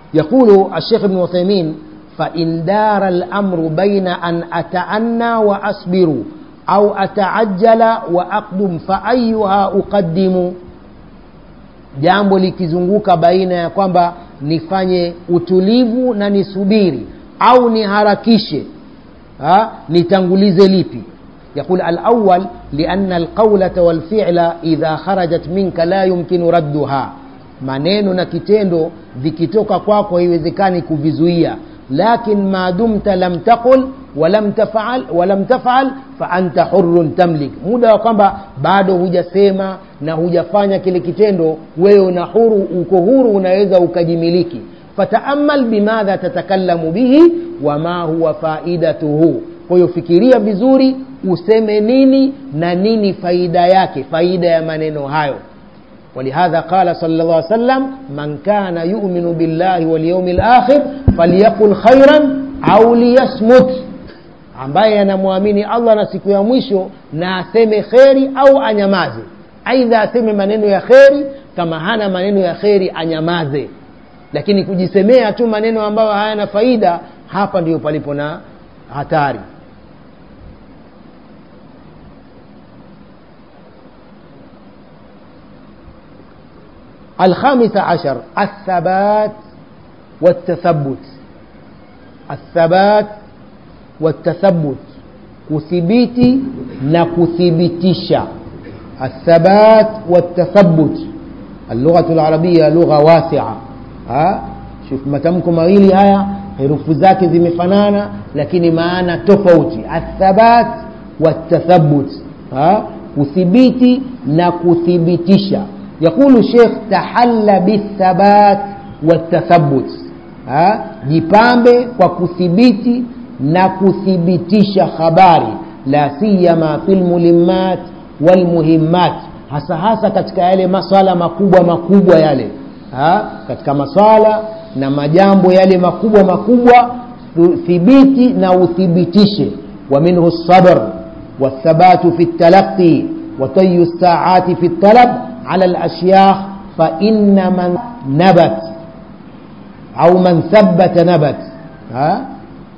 يقول الشيخ ابن عثيمين فإن دار الأمر بين أن أتأنى وأصبر أو أتعجل وأقدم فأيها أقدم jambo likizunguka baina ya kwamba nifanye utulivu na nisubiri au niharakishe ha? nitangulize lipi يقول الأول لأن القولة والفعل إذا خرجت منك لا يمكن ردها maneno na kitendo vikitoka kwako haiwezekani kuvizuia lakin ma dumta lam taqul walam tafal walam tafal fa anta hurrun tamlik muda wa kwamba bado hujasema na hujafanya kile kitendo wewe una huru uko huru unaweza ukajimiliki fataamal bimadha tatakallamu bihi wama huwa faidatuhu kwa hiyo fikiria vizuri useme nini na nini faida yake faida ya maneno hayo ولهذا قال صلى الله عليه وسلم من كان يؤمن بالله واليوم الآخر فليقل خيرا أو ليصمت ambaye anamwamini allah na siku ya mwisho na aseme kheri au anyamaze aidha aseme maneno ya kheri kama hana maneno ya kheri anyamaze lakini kujisemea tu maneno ambayo hayana faida hapa ndiyo palipo na hatari الخامس عشر الثبات والتثبت الثبات والتثبت كثبيتي نكثبتشا الثبات والتثبت اللغة العربية لغة واسعة ها شوف matamko mawili haya herufu zake zimefanana lakini maana tofauti athabat watathabut kuthibiti na kuthibitisha يقول الشيخ تحل بالثبات والتثبت ha? jipambe kwa kuthibiti na kuthibitisha habari la siyama fi lmulimat walmuhimmat hasa hasa katika yale maswala makubwa makubwa yale ha? katika maswala na majambo yale makubwa makubwa thibiti na uthibitishe wa minhu lsabr والثبات في التلقي وطي الساعات في الطلب على الأشياخ فإن من نبت أو من ثبت نبت ها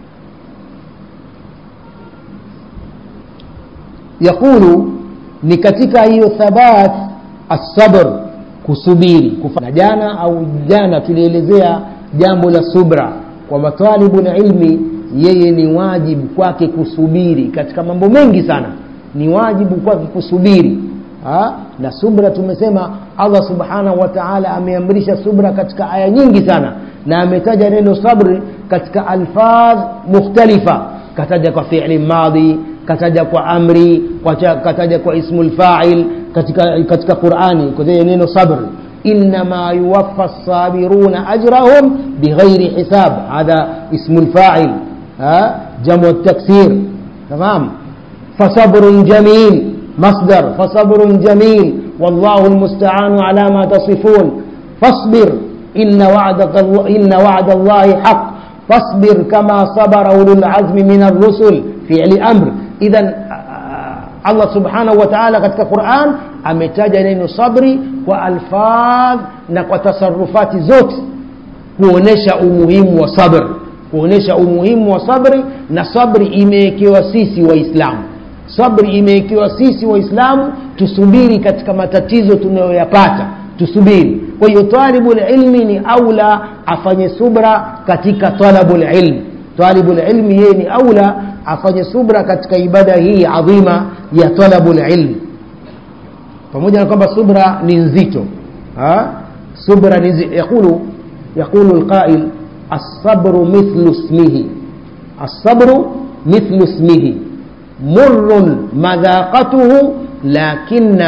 يقول ni katika hiyo thabat assabr kusubiri na jana au jana tulielezea jambo la subra kwamba talibu na ilmi yeye ni wajibu kwake kusubiri katika mambo mengi sana ni wajibu kwake kusubiri ha? na subra tumesema allah subhanahu wa taala ameamrisha subra katika aya nyingi sana na ametaja neno sabri katika alfadh mukhtalifa kataja kwa fili madhi kataja kwa amri kataja kwa ismu lfail katika, katika qurani kutaja neno sabri إنما يوفى الصابرون أجرهم بغير حساب هذا اسم الفاعل ها جمع التكسير تمام فصبر جميل مصدر فصبر جميل والله المستعان على ما تصفون فاصبر إن وعدك الله إن وعد الله حق فاصبر كما صبر أولو العزم من الرسل فعل أمر إذا Allah subhanahu wa ta'ala katika Qur'an ametaja neno sabri kwa alfadh na kwa tasarufati zote kuonesha umuhimu wa sabr kuonesha umuhimu wa sabri na sabri imewekewa sisi waislamu sabri imewekewa sisi waislamu tusubiri katika matatizo tunayoyapata tusubiri kwa hiyo talibu lilmi ni aula afanye subra katika talabu lilmi talibu lilmi yeye ni aula afanye subra katika ibada hii adhima ya talabu lilmi pamoja na kwamba subra ni nzito ha? subra ni nzito yaqulu yaqulu lqail الصبر مثل اسمه الصبر مثل اسمه مر مذاقته لكن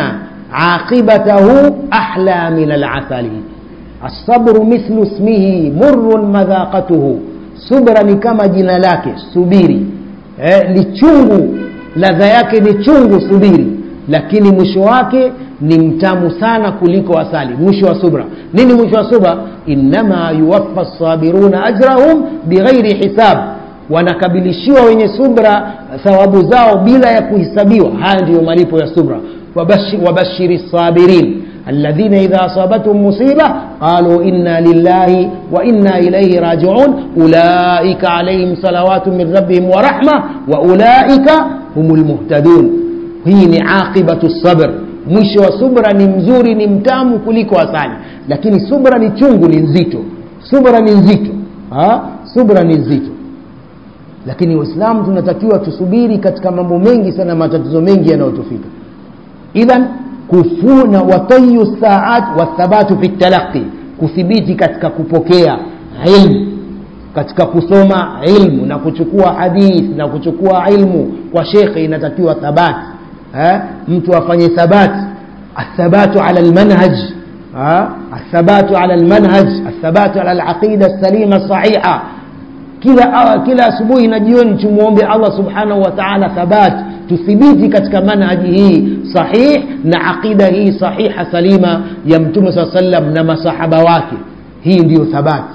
عاقبته أحلى من العسل الصبر مثل اسمه مر مذاقته subra ni kama jina lake subiri eh, ni chungu ladha yake ni chungu subiri lakini mwisho wake ni mtamu sana kuliko asali mwisho wa subra nini mwisho wa subra innama yuwaffa sabiruna ajrahum bighairi hisab wanakabilishiwa wenye subra thawabu zao bila ya kuhesabiwa haya ndiyo malipo ya subra wabashiri sabirin الذين إذا أصابتهم مصيبة قالوا إنا لله وإنا إليه راجعون أولئك عليهم صلوات من ربهم ورحمة وأولئك هم المهتدون هي عاقبة الصبر mwisho wa subra ni mzuri ni mtamu kuliko asali lakini subra ni chungu ni nzito subra ni nzito ha? subra ni nzito lakini waislamu tunatakiwa tusubiri katika mambo mengi sana matatizo mengi yanayotufika idhan kufuna watayu saat wathabatu fi talaqi kuthibiti katika kupokea ilmu katika kusoma ilmu na kuchukua hadith na kuchukua ilmu kwa shekhe inatakiwa thabati eh? mtu afanye thabati athabatu ala lmanhaj athabatu ala lmanhaj athabatu ala laqida salima sahiha kila kila asubuhi na jioni tumwombe allah subhanahu wa taala thabat tuthibiti katika manhaji hii sahih na aqida hii sahiha salima ya mtume saa sallam na masahaba wake hii ndiyo thabati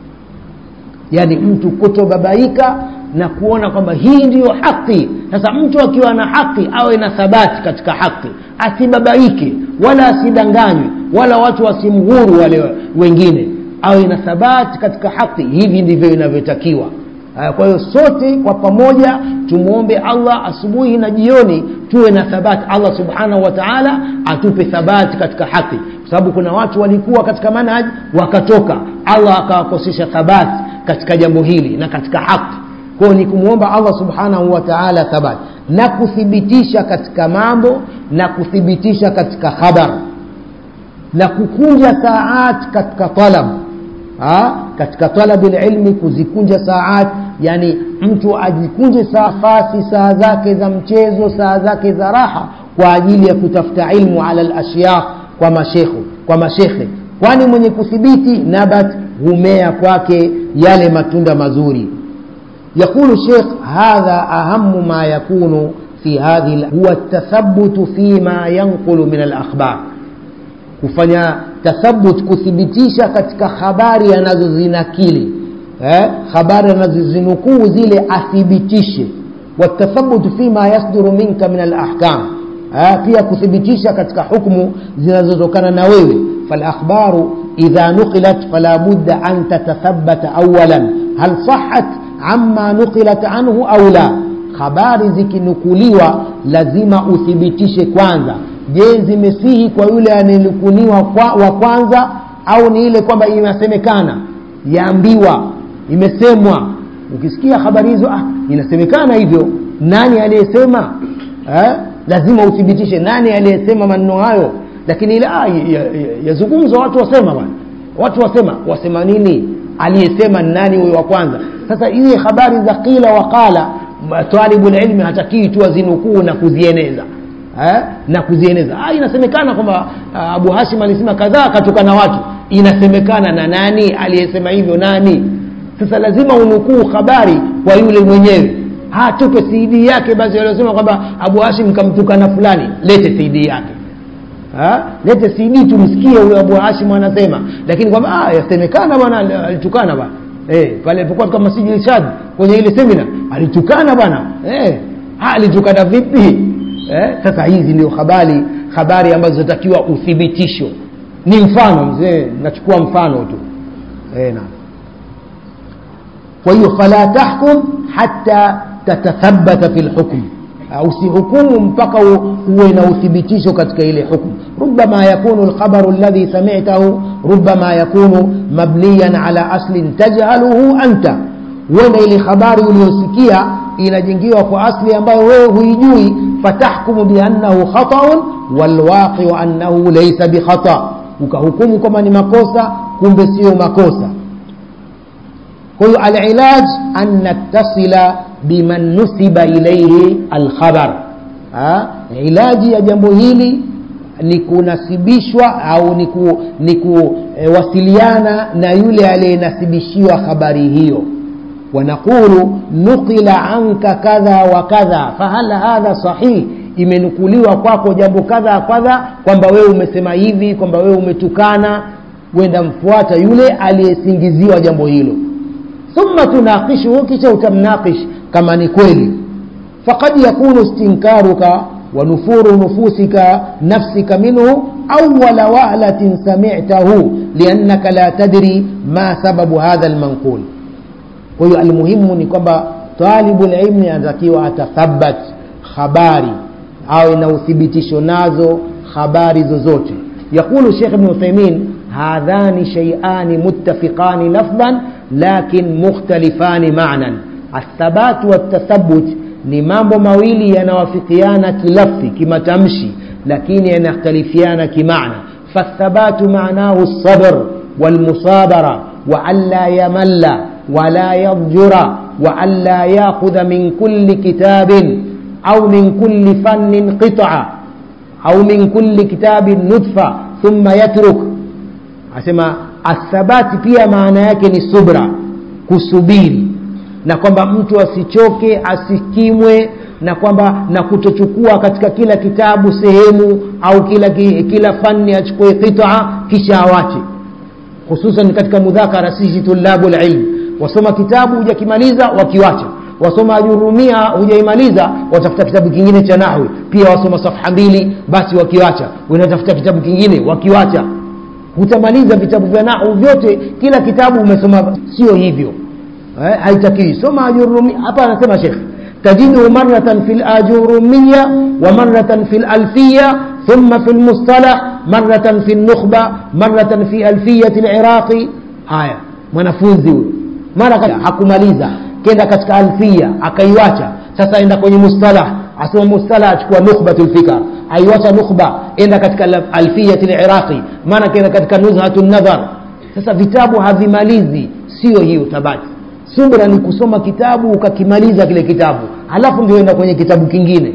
yaani mtu kutobabaika na kuona kwamba hii ndiyo haki sasa mtu akiwa na haki awe na thabati katika haki asibabaike wala asidanganywe wala watu wasimghuru wale wengine awe na thabati katika haki hivi ndivyo inavyotakiwa kwa hiyo sote kwa pamoja tumwombe allah asubuhi na jioni tuwe na thabati allah subhanahu wa taala atupe thabati katika haki kwa sababu kuna watu walikuwa katika manhaj wakatoka allah akawakosesha thabati katika jambo hili na katika haki kwayo ni kumwomba allah subhanahu wa taala thabati na kuthibitisha katika mambo na kuthibitisha katika khabar na kukunja saat katika talab ha? katika talabi lilmi kuzikunja saat yani mtu ajikunje safasi saa zake za mchezo saa zake za raha kwa ajili ya kutafuta ilmu ala lashyakh kwa mashekhu kwa mashekhe kwani mwenye kuthibiti nabat humea kwake yale matunda mazuri يقول الشيخ هذا أهم ما يكون في هذه هو التثبت فيما ينقل من الأخبار kufanya tathabut kuthibitisha katika habari anazozinakili eh? habari anazozinukuu zile athibitishe watathabutu fima yasduru minka min alahkam eh? pia kuthibitisha katika hukmu zinazotokana na wewe falakhbaru idha nuqilat fala budda an tatathabata awalan hal sahat amma nuqilat anhu au la habari zikinukuliwa lazima uthibitishe kwanza je zimesihi kwa yule anayenukuniwa kwa, wa kwanza au ni ile kwamba inasemekana yaambiwa imesemwa ukisikia habari hizo ah, inasemekana hivyo nani aliyesema eh? lazima uthibitishe nani aliyesema maneno hayo lakini ile ah, yazungumzwa ya, ya watu wasema bwana watu wasema wasema nini aliyesema nani huyo wa kwanza sasa hizi habari za qila waqala talibu lilmi hatakii tu azinukuu na kuzieneza eh? na kuzieneza ah, inasemekana kwamba uh, abu hashim alisema kadhaa akatokana watu inasemekana na nani aliyesema hivyo nani sasa lazima unukuu habari kwa yule mwenyewe hatupe cd yake basi waliosema kwamba abu hashim kamtukana fulani lete cd yake ha? lete cd tumsikie huyo abu hashim anasema lakini kwamba ah, yasemekana bwana alitukana bwana eh, pale alipokuwa katika masjidi irshad kwenye ile semina alitukana bwana eh, alitukana vipi eh, sasa hizi ndio habari habari ambazo zinatakiwa uthibitisho ni mfano mzee nachukua mfano tu eh, na kwa hiyo fala tahkum hata tatathabata fi lhukm usihukumu mpaka uwe na uthibitisho katika ile hukmu rubama yakunu lkhabaru alladhi samitahu rubama yakunu mabniyan ala aslin tajhaluhu anta huenda ile habari uliyosikia inajengiwa kwa asli ambayo wewe huijui fatahkumu biannahu khataun walwaqiu annahu laysa bikhata ukahukumu kwamba ni makosa kumbe sio makosa kwa hiyo alilaj an nattasila biman nusiba ilaihi alkhabar ilaji ya jambo hili ni kunasibishwa au ni kuwasiliana e, na yule aliyenasibishiwa habari hiyo wanaqulu nuqila anka kadha wa kadha fahal hadha sahih imenukuliwa kwako jambo kadha kadha kwamba wewe umesema hivi kwamba wewe umetukana wenda mfuata yule aliyesingiziwa jambo hilo thumma tunaqishuhu kisha utamnaqish kama ni kweli faqad yakunu istinkaruka wa nufuru nufusika nafsika minhu أول وهلة سمعته لأنك لا تدري ما سبب هذا المنقول kwa hiyo almuhimu ni kwamba talibu lilmi anatakiwa atathabat habari au na uthibitisho nazo habari zozote yaqulu shekh bnu uthaimin hadhani sheiani muttafiqani lafdhan lakin mukhtalifani manan athabatu waltathabut ni mambo mawili yanawafikiana kilafzi kimatamshi lakini yanakhtalifiana kimaana fathabatu manahu lsabr walmusabara waanla yamalla ولا يضجر وألا يأخذ من كل كتاب أو من كل فن قطعة أو من كل كتاب نطفة ثم يترك أسمى الثبات pia maana yake ni subra kusubiri na kwamba mtu asichoke asikimwe na kwamba na kutochukua katika kila kitabu sehemu au kila kila fani achukue qitaa kisha awache hususan katika mudhakara sisi tulabu lilm wasoma kitabu hujakimaliza wakiwacha wasoma ajurumia hujaimaliza watafuta kitabu kingine cha nahwi pia wasoma safha mbili basi wakiwacha unatafuta kitabu kingine wakiwacha hutamaliza vitabu vya nahwu vyote kila kitabu umesoma sio hivyo eh, haitakiwi soma ajurumia hapa anasema shekh tajiduhu maratan fi lajurumiya wa maratan fi lalfiya ثم في المصطلح مرة في النخبة مرة في ألفية العراقي haya mwanafunzi huyo mara hakumaliza kenda katika alfia akaiwacha sasa enda kwenye mustalah asoma mustalah achukua nukhbatu lfikar aiwacha nukhba enda katika alfiyati liraqi maana kenda katika nuzhatu nadhar sasa vitabu havimalizi sio hiyo thabati subra ni kusoma kitabu ukakimaliza kile kitabu halafu ndio enda kwenye kitabu kingine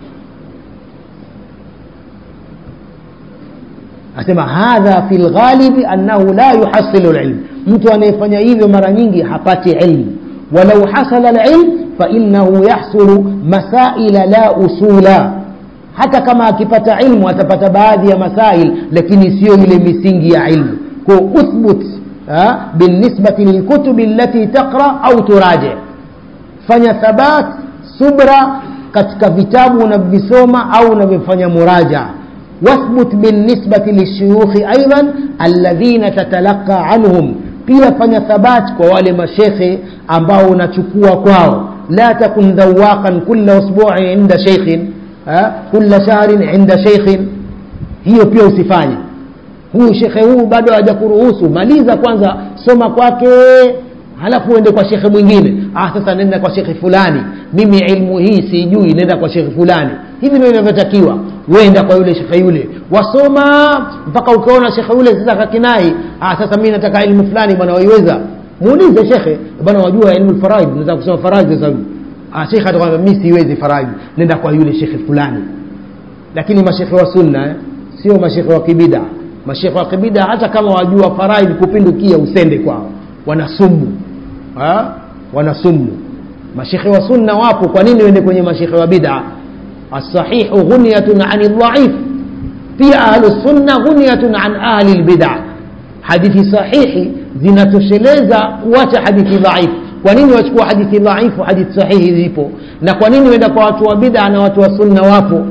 asema hadha fi lghalibi annahu la yuhasilu lilm mtu anayefanya hivyo mara nyingi hapati ilmu walau hasala lilm fainahu yahsulu masaila la usula hata kama akipata ilmu atapata baadhi ya masail lakini siyo ile misingi ya ilmu ko uthbut binisbati lilkutubi allati taqra au turaji fanya thabat subra katika vitabu unavyovisoma au unavyofanya murajaa واثبت بالنسبة للشيوخ أيضا الذين تتلقى عنهم pia fanya thabat kwa wale mashekhe ambao unachukua kwao la takun dhawaqan kula usbuin inda sheikhin kula shahrin inda sheikhin hiyo pia usifanye huyu shekhe huu bado hajakuruhusu maliza kwanza soma kwake halafu uende kwa shekhe mwingine ah sasa nenda kwa shekhe fulani mimi ilmu hii sijui nenda kwa shekhe fulani hivi ndio inavyotakiwa wenda kwa yule shekhe yule wasoma mpaka ukaona shekhe yule sasa kakinai ah sasa mimi nataka ilmu fulani bwana waiweza muulize shekhe bwana wajua ilmu faraid naweza kusoma faraid sasa ah shekhe atakwambia mimi siwezi faraid nenda kwa yule shekhe fulani lakini mashekhe wa sunna eh? sio mashekhe wa kibida mashekhe wa kibida hata kama wajua faraid kupindukia usende kwao wanasumu ha? wanasumu mashekhe wa sunna wapo kwa nini wende kwenye mashekhe wa bid'a الصحيح غنية عن الضعيف pia ahlusunna ghunyatun an ahli lbida hadithi sahihi zinatosheleza kuacha hadithi dhaifu kwa nini wachukua hadithi dhaifu hadithi sahihi zipo na kwa nini wenda kwa watu wa bida na watu wa sunna wapo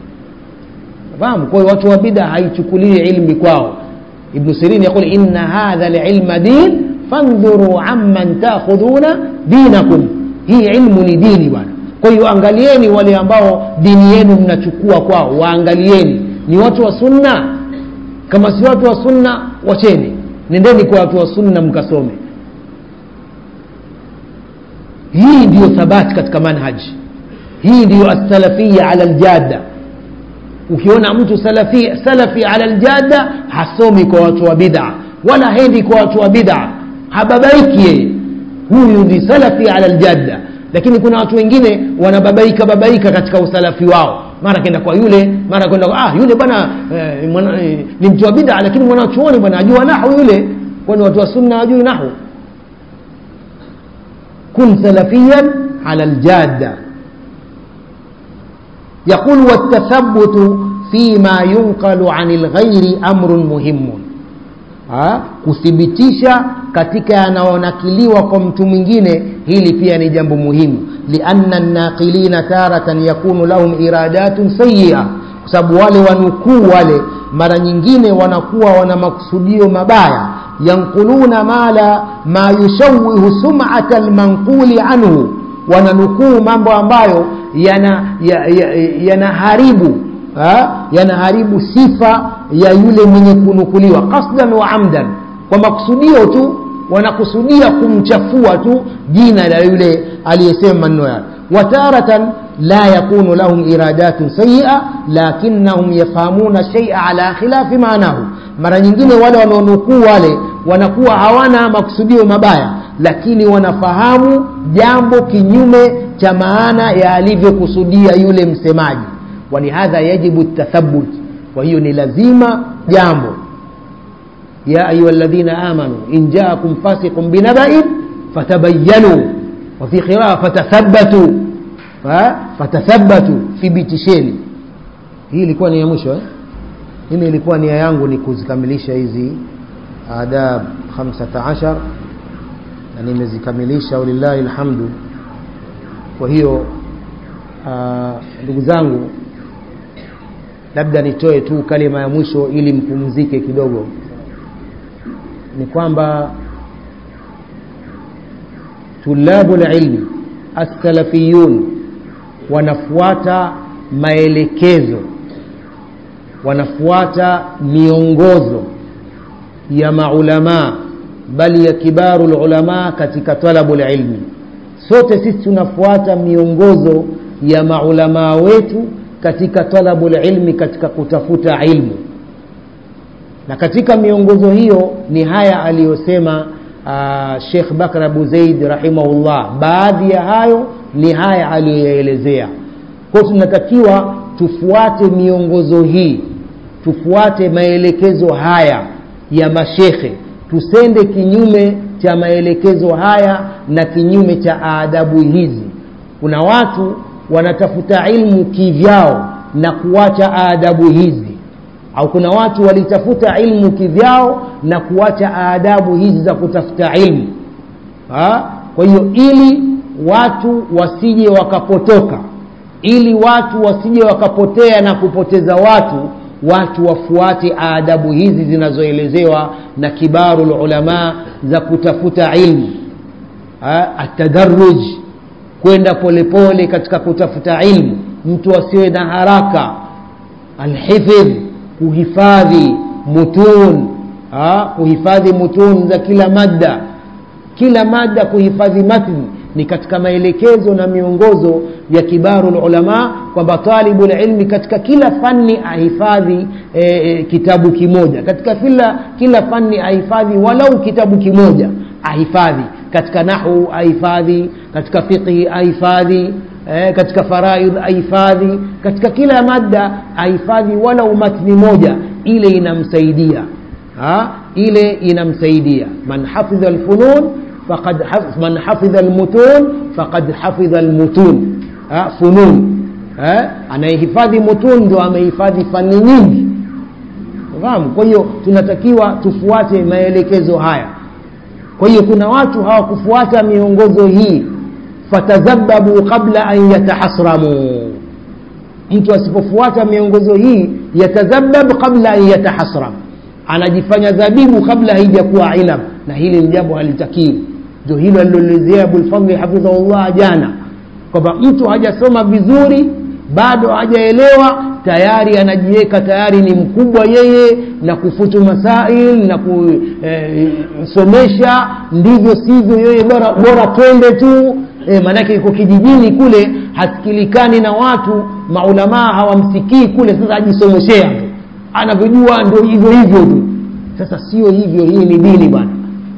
fahamu kwa hiyo watu wa bida haichukulii ilmi kwao ibnu sirin yaqul inna hadha lilma din fandhuru amman takhudhuna dinakum hii ilmu ni dini bwana kwa hiyo angalieni wale ambao dini yenu mnachukua kwao waangalieni ni watu wa sunna kama si watu wa sunna wacheni nendeni kwa watu wa sunna mkasome hii ndiyo thabati katika manhaji hii ndiyo assalafia ala ljada ukiona mtu salafi, salafi ala ljada hasomi kwa watu wa bid'a wala hendi kwa watu wa bid'a hababaiki yeye huyu ni salafi ala ljada lakini kuna watu wengine wanababaika babaika katika usalafi wao mara kenda kwa yule mara kwenda ah yule bwana eh, mwana, eh, ni mtu wa bid'a lakini mwanachuoni bwana ajua nahu yule kwani watu wa sunna wajui nahu kun salafiyan ala ljada يقول والتثبت فيما ينقل عن الغير أمر مهم ha? kuthibitisha katika yanayonakiliwa kwa mtu mwingine hili pia ni jambo muhimu lianna naqilina taratan yakunu lahum iradatun sayia kwa sababu wale wanukuu wale mara nyingine wanakuwa wana makusudio mabaya yankuluna mala ma yushawihu sumata lmanquli anhu wananukuu mambo ambayo yanaharibu ya, ya, ya yanaharibu sifa ya yule mwenye kunukuliwa qasdan wa amdan kwa makusudio tu wanakusudia kumchafua tu jina la yule aliyesema maneno yale wataratan la yakunu lahum iradatun sayia lakinnahum yafahamuna shaia ala khilafi maanahu mara nyingine wale wanaonukuu wale wanakuwa hawana makusudio mabaya lakini wanafahamu jambo kinyume cha maana ya alivyokusudia yule msemaji walihadha yajibu tathabut kwa hiyo ni lazima jambo ya ayuha ladhina amanu in jaakum fasiqun binabain fatabayanu wafi qiraa fatathabatu fatathabatu thibitisheni hii ilikuwa ni ya mwisho eh? mimi ilikuwa nia yangu ni kuzikamilisha hizi adab 15 na nimezikamilisha walillahi lhamdu kwa hiyo ndugu zangu labda nitoe tu kalima ya mwisho ili mpumzike kidogo ni kwamba tulabu lilmi assalafiyun wanafuata maelekezo wanafuata miongozo ya maulamaa bali ya kibaru lulamaa katika talabu lilmi sote sisi tunafuata miongozo ya maulamaa wetu katika talabu lilmi katika kutafuta ilmu na katika miongozo hiyo ni haya aliyosema uh, shekh bakr abu zaid rahimahullah baadhi ya hayo ni haya aliyoyaelezea kwao tunatakiwa tufuate miongozo hii tufuate maelekezo haya ya mashekhe tusende kinyume cha maelekezo haya na kinyume cha adabu hizi kuna watu wanatafuta ilmu kivyao na kuacha adabu hizi au kuna watu walitafuta ilmu kivyao na kuacha adabu hizi za kutafuta ilmu ha? kwa hiyo ili watu wasije wakapotoka ili watu wasije wakapotea na kupoteza watu watu wafuate adabu hizi zinazoelezewa na kibaru lulamaa za kutafuta ilmu atadaruj kwenda polepole katika kutafuta ilmu mtu asiwe na haraka alhifidh kuhifadhi mutun ha? kuhifadhi mutun za kila madda kila mada kuhifadhi matni ni katika maelekezo na miongozo ya kibaru lulama kwamba talibu lilmi katika kila fani ahifadhi e, e, kitabu kimoja katika kila, kila fani ahifadhi walau kitabu kimoja ahifadhi katika nahu ahifadhi katika fiqhi ahifadhi eh, katika faraidh ahifadhi katika kila madda ahifadhi walau matni moja ile inamsaidia ha? ile inamsaidia man hafidha lfunun faqad haf, man hafidha lmutun faqad hafidha lmutun ha? funun eh? anayehifadhi mutun ndo amehifadhi fani nyingi fahamu kwa hiyo tunatakiwa tufuate maelekezo haya kwa hiyo kuna watu hawakufuata miongozo hii fatadhababu qabla an yatahasramu mtu asipofuata miongozo hii yatadhabab qabla an yatahasram anajifanya dhabibu kabla haijakuwa ilam na hili ni jambo halitakiwi ndio hilo aliloelezea abulfadli hafidhahullah jana kwamba mtu hajasoma vizuri bado hajaelewa tayari anajiweka tayari ni mkubwa yeye na kufutu masail na kusomesha e, ndivyo sivyo yeye bora, bora twende tu e, maanake iko kijijini kule hasikilikani na watu maulamaa hawamsikii kule sasa ajisomeshea tu anavyojua ndio hivyo hivyo tu sasa sio hivyo hii ni dini bwana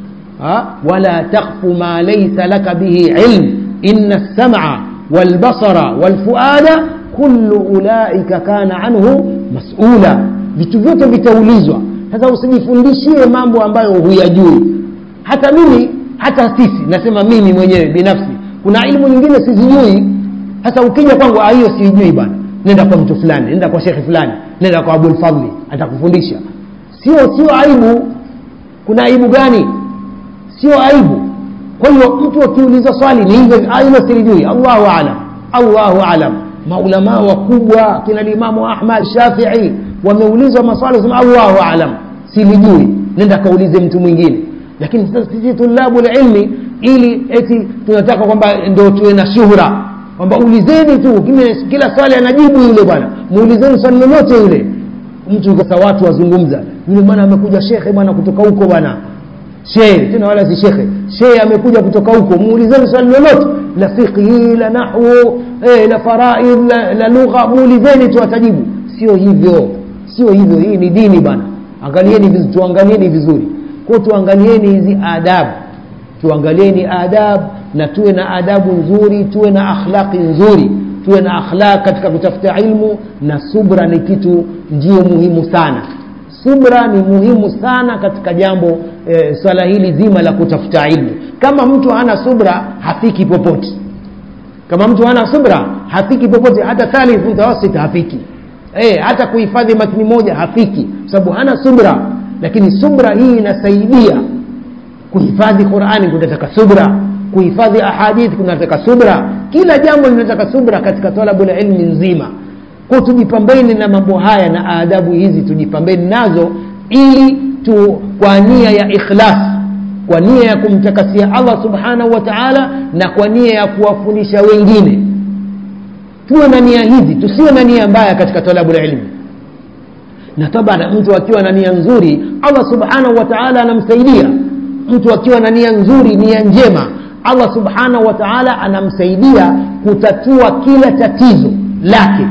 wala takhfu ma laisa laka bihi ilm ina lsama walbasara walfuada kullu ulaika kana anhu masula vitu vyote vitaulizwa sasa usijifundishie mambo ambayo huyajui hata mimi hata sisi nasema mimi mwenyewe binafsi kuna ilmu nyingine sizijui sasa ukija kwangu hiyo siijui bwana nenda kwa mtu fulani nenda kwa shekhe fulani nenda kwa abulfadli atakufundisha sio sio aibu kuna aibu gani sio aibu kwa hiyo mtu akiuliza swali ni hivyo hilo silijui allahu alam allahu alam maulamaa wakubwa kina limamu ahmad shafii wameulizwa maswali sema allahu alam silijui nenda kaulize mtu mwingine lakini sasa sisi tulabu ilmi ili eti tunataka kwamba ndo tuwe na shuhra kwamba ulizeni tu kila, kila swali anajibu yule bwana muulizeni swali lolote yule mtu sasa watu wazungumza yule bwana amekuja shekhe bwana kutoka huko bwana shehe tena wala si shekhe shehe amekuja kutoka huko muulizeni swali lolote la fiqhi la nahwu eh, la faraid la, la lugha muulizeni tu atajibu sio hivyo sio hivyo hii ni dini bwana angalieni vizuri tuangalieni vizuri kwa tuangalieni hizi adabu tuangalieni adabu na tuwe na adabu nzuri tuwe na akhlaqi nzuri tuwe na akhlaq katika kutafuta ilmu na subra ni kitu ndio muhimu sana subra ni muhimu sana katika jambo e, swala hili zima la kutafuta ilmu kama mtu hana subra hafiki popote kama mtu hana subra hafiki popote hata thalith mutawasit hafiki e, hata kuhifadhi matni moja hafiki sababu hana subra lakini subra hii inasaidia kuhifadhi qurani kunataka subra kuhifadhi ahadith kunataka subra kila jambo linataka subra katika talabu la ilmi nzima kwa tujipambeni na mambo haya na adabu hizi tujipambeni nazo ili tu kwa nia ya ikhlas kwa nia ya kumtakasia allah subhanahu wa taala na kwa nia ya kuwafundisha wengine tuwe na nia hizi tusiwe na nia mbaya katika talabu la ilmi na tabana mtu akiwa na nia nzuri allah subhanahu wa taala anamsaidia mtu akiwa na nia nzuri nia njema allah subhanahu wa taala anamsaidia kutatua kila tatizo lake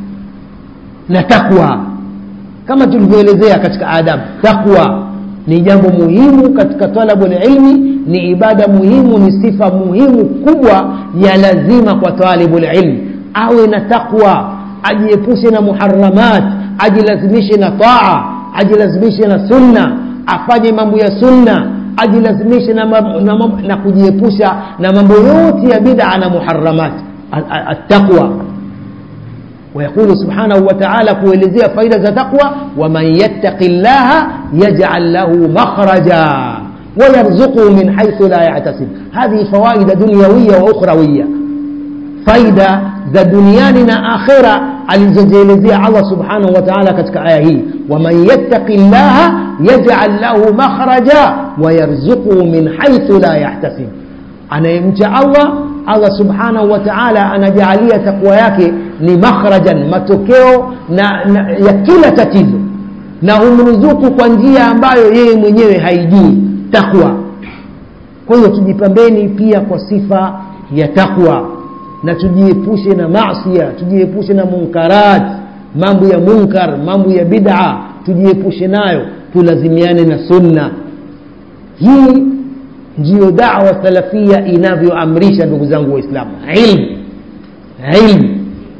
na takwa kama tulivyoelezea katika adabu takwa ni jambo muhimu katika talabu lilmi ni ibada muhimu ni sifa muhimu kubwa ya lazima kwa talibu lilmi awe na takwa ajiepushe na muharamat ajilazimishe na taa ajilazimishe na sunna afanye mambo ya sunna ajilazimishe na, na, na, na kujiepusha na mambo yote ya bid'a na muharamat attaqwa ويقول سبحانه وتعالى kuelezea faida za taqwa waman yattaqi llaha yaj'al lahu makhraja ويرزقه من حيث لا يحتسب هذه فوائد دنيوية وأخروية فايدة ذا دنياننا آخرة alizozielezea allah subhanahu wa taala katika aya hii waman yattaqi llaha yajal lahu makhraja wayarzuquhu min haithu la yahtasib anayemcha allah allah subhanahu wa taala anajaalia takwa yake ni makhrajan matokeo na, na, ya kila tatizo na humruzuku kwa njia ambayo yeye mwenyewe haijui takwa kwa hiyo tujipambeni pia kwa sifa ya takwa na tujiepushe na masia tujiepushe na munkarat mambo ya munkar mambo ya bid'a tujiepushe nayo tulazimiane na sunna hii ndiyo dawa salafia inavyoamrisha ndugu zangu waislamu ilmu ilmu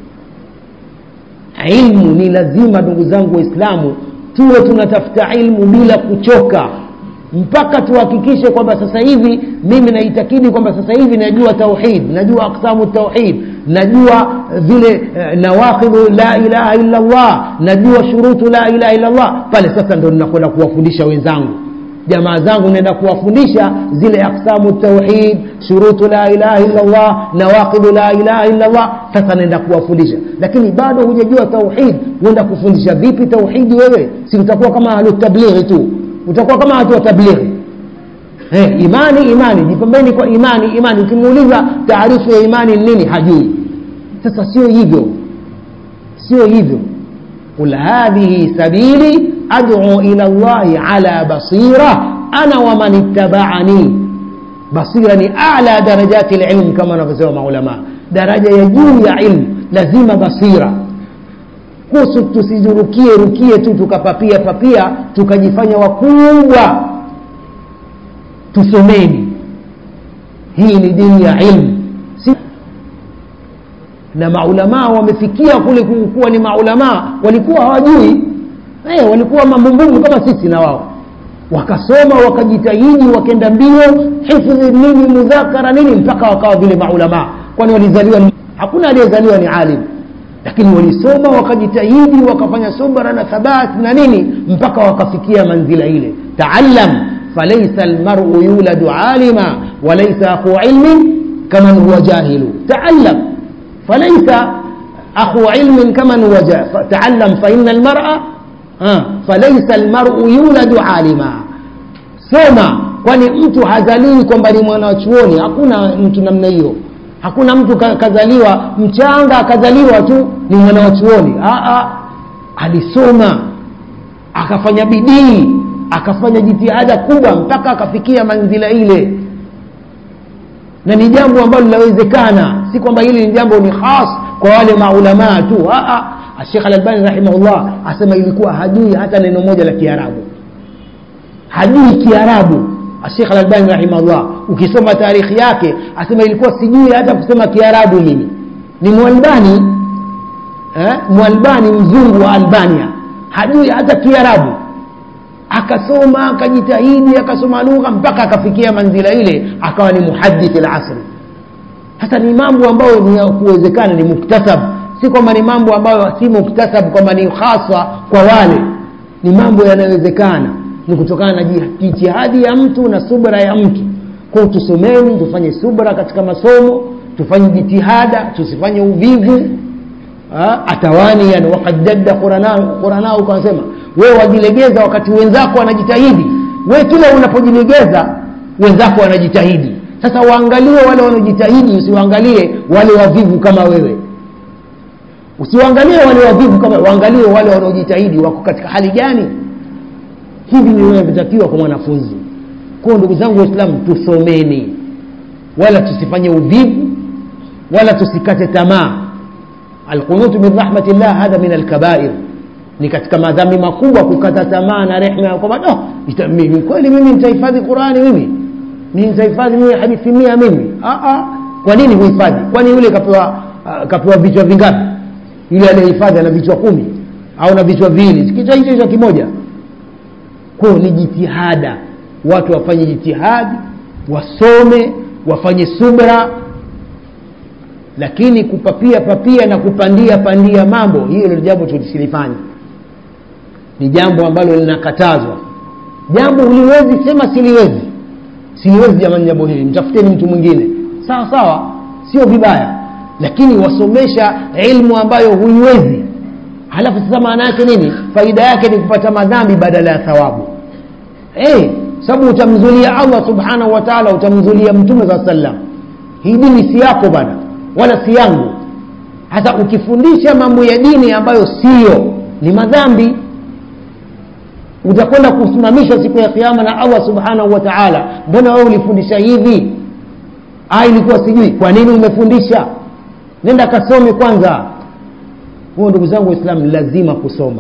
ilmu ni lazima ndugu zangu waislamu tuwe tunatafuta ilmu bila kuchoka mpaka tuhakikishe kwamba sasa hivi mimi naitakidi kwamba sasa hivi najua tauhid najua aksamu tauhid najua vile eh, nawaqidhu la ilaha illa llah najua shurutu la ilaha illa llah pale sasa ndo ninakwenda kuwafundisha wenzangu jamaa zangu naenda kuwafundisha zile aksamu tauhid shurutu la ilaha illa llah nawaqidhu la ilaha illa llah sasa naenda kuwafundisha lakini bado hujajua tauhid huenda kufundisha vipi tauhidi wewe si utakuwa kama ahlutablighi tu utakuwa kama watu wa tablighi hey, imani imani jipambeni kwa imani imani ukimuuliza taarifu ya imani ni nini hajui sasa sio hivyo sio hivyo qul hadhihi sabili ad'u ila llahi ala basira ana waman ittabaani basira ni ala darajati lilm kama wanavyosema maulama daraja ya juu ya ilmu lazima basira kuhusu tusijurukie rukie tu tukapapia papia tukajifanya wakubwa tusomeni hii ni dini ya ilmu si na maulamaa wamefikia kule kuwa ni maulamaa walikuwa hawajui hey, walikuwa mambumbumbu kama sisi na wao wakasoma wakajitahidi wakenda mbio hifdhi nini mudhakara nini mpaka wakawa vile maulamaa kwani walizaliwa hakuna aliyezaliwa ni alimu lakini walisoma wakajitahidi wakafanya subra na thabat na nini mpaka wakafikia manzila ile taallam falaisa almaru yuladu alima walaisa akhu ilmin kaman huwa jahilu taallam falaisa akhu ilmin kaman huwa taallam faina almara ha, falaisa almaru yuladu alima soma kwani mtu hazaliwi kwamba ni mwanachuoni hakuna mtu namna hiyo hakuna mtu ka- kazaliwa mchanga akazaliwa tu ni mwanachuoni alisoma akafanya bidii akafanya jitihada kubwa mpaka akafikia manzila ile na ni jambo ambalo linawezekana si kwamba hili ni jambo ni khas kwa wale maulamaa tu Sheikh Al-Albani rahimahullah asema ilikuwa hajui hata neno moja la Kiarabu hajui Kiarabu Sheikh Al-Albani rahimahullah ukisoma tarikhi yake asema ilikuwa sijui hata kusema Kiarabu mimi ni Mwalbani eh? Mwalbani mzungu wa Albania hajui hata Kiarabu akasoma akajitahidi akasoma lugha mpaka akafikia manzila ile akawa ni muhadith al-asri sasa ni mambo ambayo ni ya kuwezekana ni muktasab si kwamba ni mambo ambayo si muktasab kwamba ni hasa kwa wale ni mambo yanayowezekana ni kutokana na jitihadi ya mtu na subra ya mtu kwa tusomeni tufanye subra katika masomo tufanye jitihada tusifanye uvivu atawani yani wakad jadda quranao kanasema wewe wajilegeza wakati wenzako wanajitahidi wewe kila unapojilegeza wenzako wanajitahidi sasa waangalie wale wanaojitahidi usiwaangalie wale wavivu kama wewe usiwaangalie wale wavivu kama waangalie wale wanaojitahidi wako katika hali gani hivi ni vinavyotakiwa kwa mwanafunzi kwao ndugu zangu waislamu tusomeni wala tusifanye uvivu wala tusikate tamaa alqunutu min rahmatillah hadha min alkabair ni katika madhambi makubwa kukata tamaa na rehma kwamba no, mimi kweli mimi nitahifadhi qurani mimi mimi nitahifadhi mimi hadithi mia mimi kwa nini huhifadhi kwani yule kapewa uh, kapewa vichwa vingapi yule aliyehifadhi ana vichwa kumi au na vichwa viwili kichwa hicho hicho kimoja kwao ni jitihada watu wafanye jitihadi wasome wafanye subra lakini kupapia papia na kupandia pandia mambo hiyo ndio jambo tusilifanye ni jambo ambalo linakatazwa jambo uliwezi sema siliwezi siliwezi jamani jambo hili mtafuteni mtu mwingine sawa sawa sio vibaya lakini wasomesha ilmu ambayo huiwezi halafu sasa maana yake nini faida yake ni kupata madhambi badala ya thawabu hey, sababu utamzulia allah subhanahu wa taala utamzulia mtume saa sallam hii dini si yako bana wala si yangu hasa ukifundisha mambo ya dini ambayo siyo ni madhambi utakwenda kusimamishwa siku ya kiama na allah subhanahu wa taala mbona wewe ulifundisha hivi ah ilikuwa sijui kwa nini umefundisha nenda kasome kwanza huo ndugu zangu waislamu lazima kusoma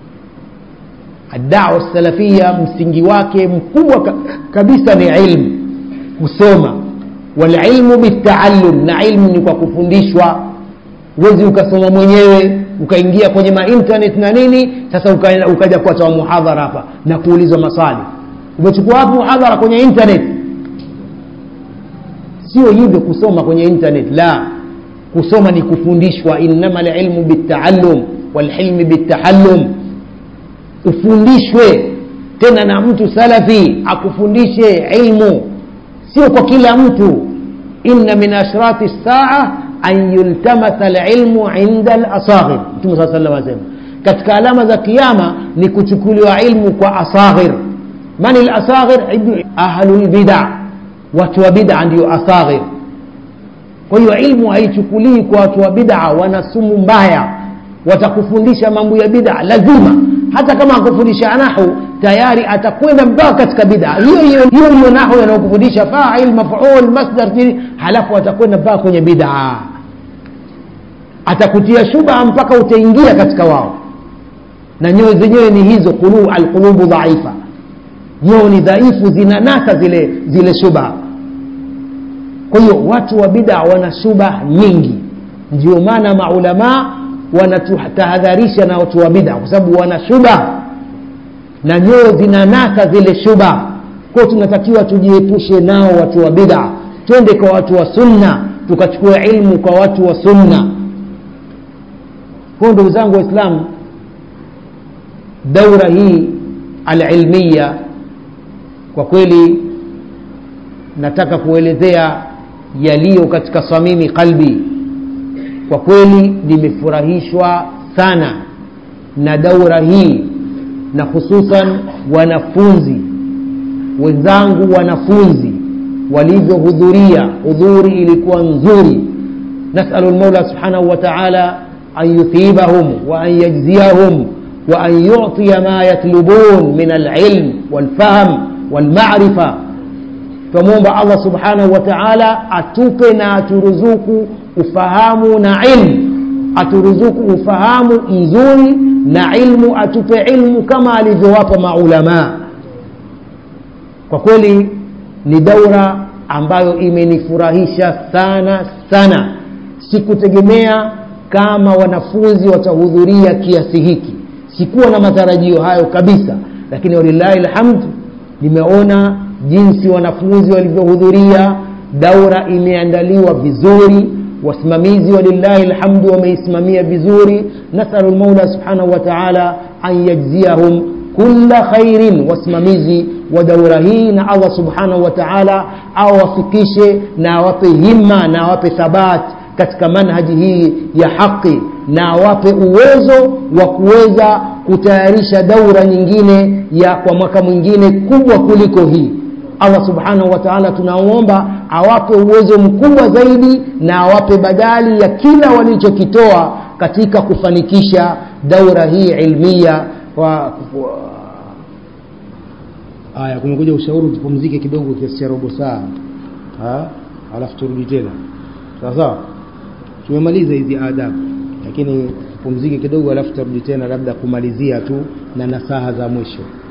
dawa salafia msingi wake mkubwa kabisa ni ilmu kusoma walilmu bitaallum na ilmu ni kwa kufundishwa huwezi ukasoma mwenyewe ukaingia kwenye mainternet na nini sasa ukaja, ukaja kuatoa muhadhara hapa na kuulizwa maswali umechukua wapi muhadhara kwenye internet sio hivyo kusoma kwenye internet la kusoma ni kufundishwa innama lilmu bitaallum walhilmi bitahallum ufundishwe tena na mtu salafi akufundishe ilmu sio kwa kila mtu inna min ashrati saa an yultamasa lilmu inda lasaghir mtume saa salam asema katika alama za kiama ni kuchukuliwa ilmu kwa asaghir mani lasaghir ahlu lbida watu wa bida ndio asaghir kwa hiyo ilmu haichukuliwi kwa watu wa bida wana sumu mbaya watakufundisha mambo ya bida lazima hata kama akufundisha nahu tayari atakwenda mpaka katika bida hiyo hiyo hiyo hiyo nahu yanayokufundisha fail maful masdar nini halafu atakwenda mpaka kwenye bida atakutia shubha mpaka utaingia katika wao na nyoyo zenyewe ni hizo qulu alqulubu dhaifa nyoyo ni dhaifu zinanasa zile zile shubha kwa hiyo watu wa bida wana shubha nyingi ndio maana maulamaa wanatutahadharisha na watu wa bida kwa sababu wana shubha na nyoyo zinanasa zile shubha kwao tunatakiwa tujiepushe nao watu wa bida twende kwa watu wa sunna tukachukua ilmu kwa watu wa sunna kwao ndugu zangu waislamu daura hii alilmiya kwa kweli nataka kuelezea yaliyo katika samimi qalbi kwa kweli nimefurahishwa sana na daura hii na hususan wanafunzi wenzangu wanafunzi walivyohudhuria hudhuri ilikuwa nzuri nasalu lmaula subhanahu wa taala an yuthibahum wa an yajziyahum wa an yutia ma yatlubun min alilm walfahm walmarifa twamwomba allah subhanahu wa taala atupe na aturuzuku ufahamu na ilmu aturuzuku ufahamu mzuri na ilmu atupe ilmu kama alivyowapa maulamaa kwa kweli ni daura ambayo imenifurahisha sana sana sikutegemea kama wanafunzi watahudhuria kiasi hiki sikuwa na matarajio hayo kabisa lakini walillahi lhamdu nimeona jinsi wanafunzi walivyohudhuria daura imeandaliwa vizuri wasimamizi walillahi lhamdu wameisimamia vizuri nasalu lmaula subhanahu wa taala an yajziyahum kula khairin wasimamizi wa daura hii na allah subhanahu wa taala awafikishe na awape himma na awape thabat katika manhaji hii ya haqi na awape uwezo wa kuweza kutayarisha daura nyingine ya kwa mwaka mwingine kubwa kuliko hii allah subhanahu wa taala tunaomba awape uwezo mkubwa zaidi na awape badali ya kila walichokitoa katika kufanikisha daura hii ilmia kwa, kwa haya kumekuja ushauri tupumzike kidogo kiasi cha robo saa alafu turudi tena sawa sawa tumemaliza hizi adabu lakini tupumzike kidogo alafu turudi tena labda kumalizia tu na nasaha za mwisho